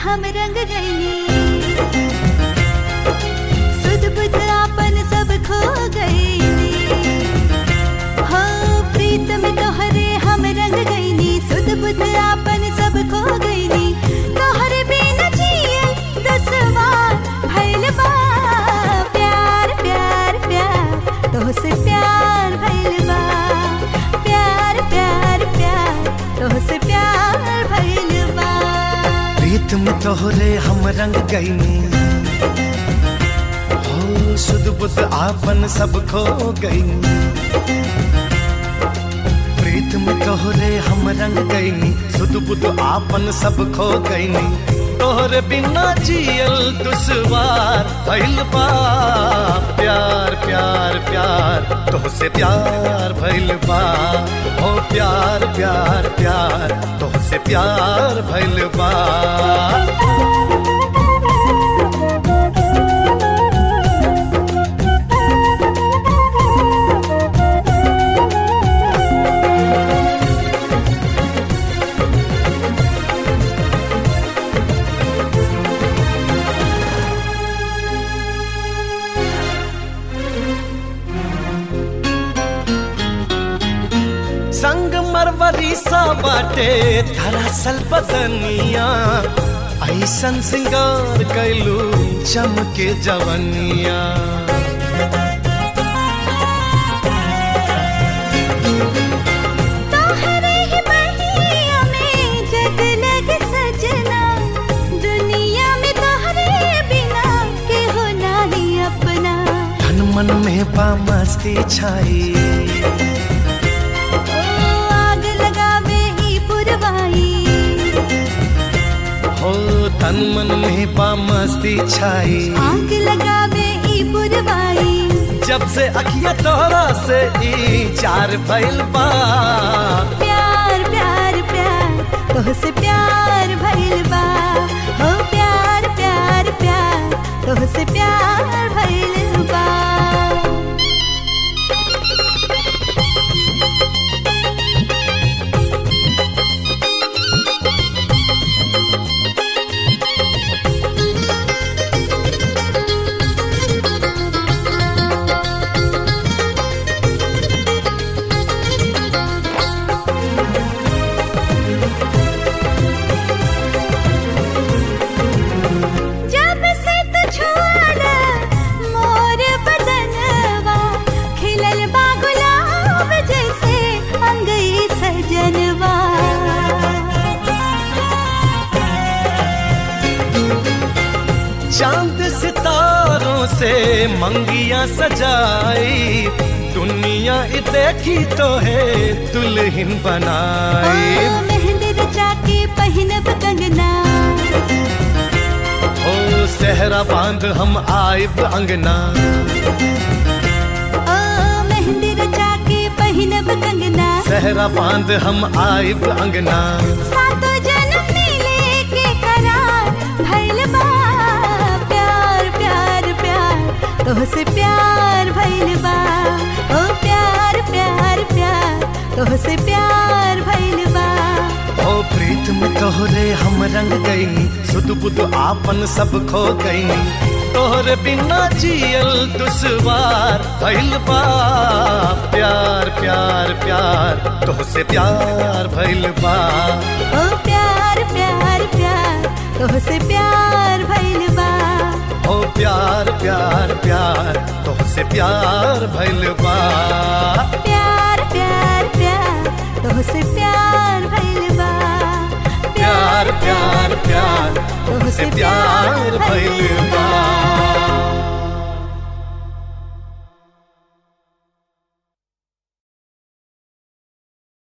हम रंग गईनी सुध बुध आपन सब खो गईनी हो प्रीत में तोहरे हम रंग गईनी सुध बुध आपन सब खो गईनी तोहरे बिना जियल दसवार भइल बा प्यार प्यार प्यार तोहसे प्यार भइल बा प्यार प्यार प्यार तोहसे प्यार भइल बा प्रीत में तोहरे हम रंग गईनी हो सुध बुध आपन सब खो गईनी प्रीत में तोहरे हम रंग गईनी सुध बुध आपन सब खो गईनी तोहरे बिना जियल दुश्वार भइल बा प्यार प्यार प्यार तोहसे प्यार भइल बा हो प्यार प्यार प्यार तोहसे प्यार भइल बा संग मरवरी सा बाटे धरासल बदनिया ऐसन सिंगार कैलू चमके जवनिया तोहरे ही बहिया में जगलग सजना दुनिया में तोहरे बिना के हो नाही अपना तन मन में बा मस्ती छाई ओ आग लगावे ही पुरवाई हो तन मन में बा मस्ती छाई आग लगावे ही पुरवाई जब से अखिया तोहरा से ई चार भइल बा प्यार प्यार प्यार तोहसे प्यार भइल बा हो प्यार प्यार प्यार तोहसे प्यार भइल बा जब से तू छुआला मोर बदनवा खिलल बा गुलाब जैसे अंगई सजनवा चांद सितारों से मंगिया सजाई दुनिया इ देखी तो है दुल्हन ओ, बनाई मेहंदी रचा के पहिनब कंगना ओ सहरा बांध हम आइब अंगना ओ मेहंदी रचा के पहिनब कंगना सहरा बांध हम आइब अंगना सातो जन्म मिले के करार भइल बा प्यार प्यार प्यार तोहसे प्यार भइल बा ओ प्यार प्यार प्यार तोहसे प्यार भइल बा ओ प्रीत में तोहरे हम रंग गईनी सुध बुध आपन सब खो गईनी तोहरे बिना जियल दुश्वार भइल बा प्यार प्यार प्यार तोहसे प्यार भइल बा ओ प्यार प्यार प्यार तोहसे प्यार भइल बा ओ प्यार प्यार प्यार तोहसे प्यार भइल बा प्यार प्यार प्यार तोहसे प्यार भइल बा प्यार प्यार प्यार तोहसे प्यार भइल